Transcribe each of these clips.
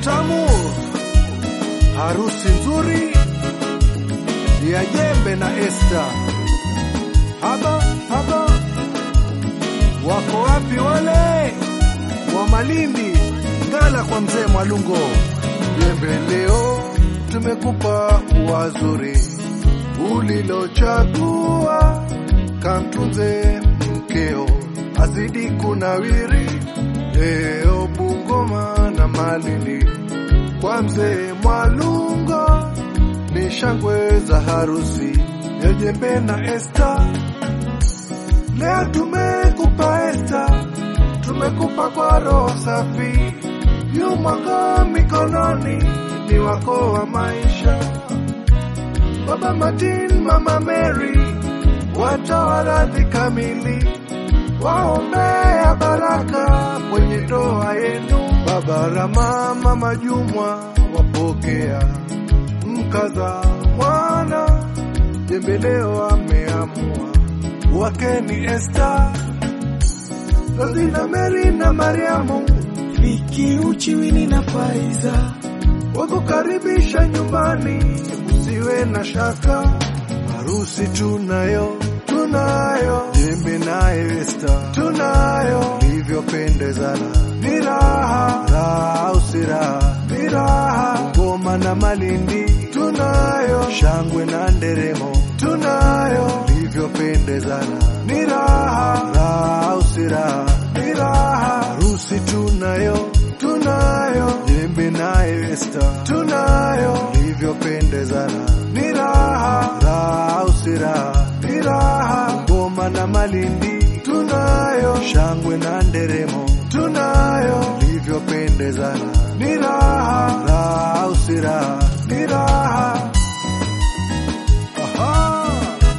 utamu, harusi nzuri ya Jembe na Esta. Haba haba, wako wapi wale wa Malindi Ngala kwa mzee Mwalungo? Jembe, leo tumekupa wazuri ulilochagua, kamtunze mkeo azidi kunawiri. Leo Bungoma na Malindi kwa mzee Mwalungo ni shangwe za harusi ya Jembe na Esta. Leo tumekupa Esta, tumekupa kwa roho safi, yumwako mikononi ni wako wa maisha. Baba Martin, Mama Mary watoa radhi kamili, waombea baraka kwenye ndoa yenu. Baba Rama, Mama Jumwa wapokea mkaza mwana. Jembe leo ameamua wake ni Esta, Rozina, Mary na Mariamu Viki, Uchiwini na Faiza wakukaribisha nyumbani, usiwe na shaka. Harusi tunayo, tunayo, Jembe naye Esta tunayo, livyopendezana ni raha, raha au si raha, ni raha. Ngoma na Malindi tunayo, shangwe na nderemo tunayo, livyopendezana ni raha, raha au si raha, ni raha. Harusi tunayo, tunayo, Jembe naye Esta tunayo, livyopendezana ni raha, raha au si raha, ni raha. Ngoma na Malindi tunayo, shangwe na nderemo tunayo, livyopendezana ni raha, raha au si raha, ni raha. Aha.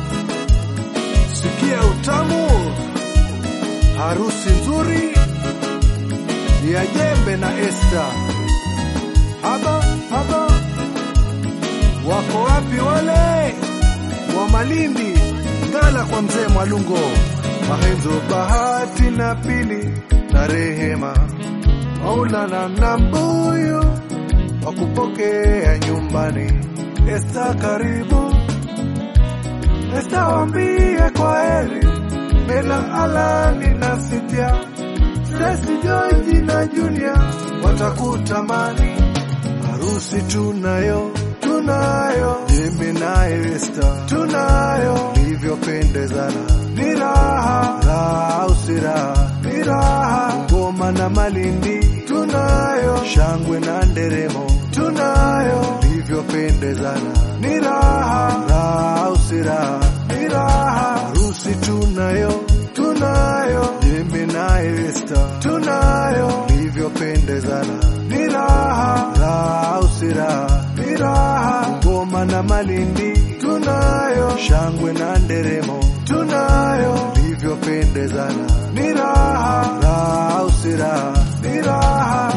Sikia utamu, harusi nzuri ya Jembe na Esta. Haba haba, wako wapi wale wa Malindi Ngala kwa mzee Mwalungo, Mahenzo, Bahati na Pili na Rehema, Maulana na Mbuyu wakupokea nyumbani. Esta karibu, Esta wambie kwa heri, Mela Alani na Sitia Stesi Joji na Junior watakutamani. Harusi tunayo, tunayo, Jembe naye Esta tunayo, livyopendezana ni raha, raha au si raha, ni raha. Ngoma na Malindi tunayo, shangwe na nderemo tunayo, livyopendezana ni raha, raha au si raha, ni raha. Harusi tunayo, tunayo, Jembe naye Esta tunayo, livyopendezana ni raha, raha au si raha, ni raha. Ngoma na Malindi tunayo, shangwe na nderemo tunayo, livyopendezana ni raha, raha au si raha, ni raha.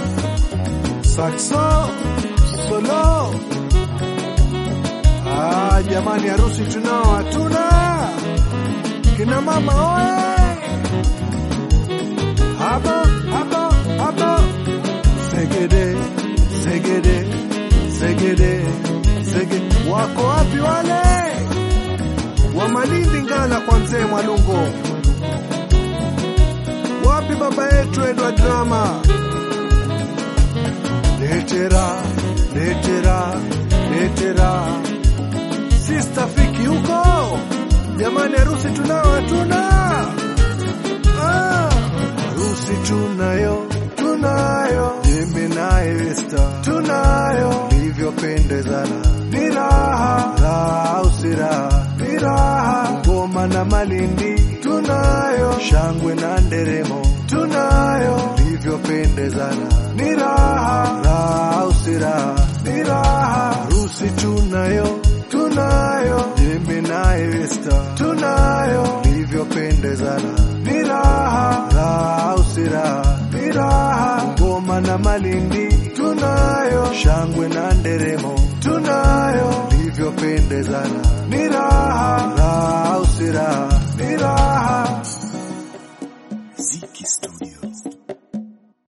Saxo solo, ah, jamani, harusi tunao hatuna kina mama oye, haba haba haba, segede segede segede segede, wako wapi wale wa Malindi Ngala kwa mzee Mwalungo? Wapi baba yetu Edward Drama? Letera letera letera, sister Fiki huko Jamani, harusi tunao hatuna? Ah, harusi tunayo, tunayo, Jembe naye Esta tunayo, livyopendezana ni raha, raha au si raha, ni raha. Ngoma na Malindi tunayo, shangwe na nderemo tunayo, livyopendezana ni raha, raha au si raha, ni raha. Harusi tunayo, tunayo, Jembe naye Esta tunayo, livyopendezana ni raha, raha au si raha, ni raha. Ngoma na Malindi tunayo, shangwe na nderemo tunayo, livyopendezana ni raha, raha au si raha, ni raha. Ziki Studio.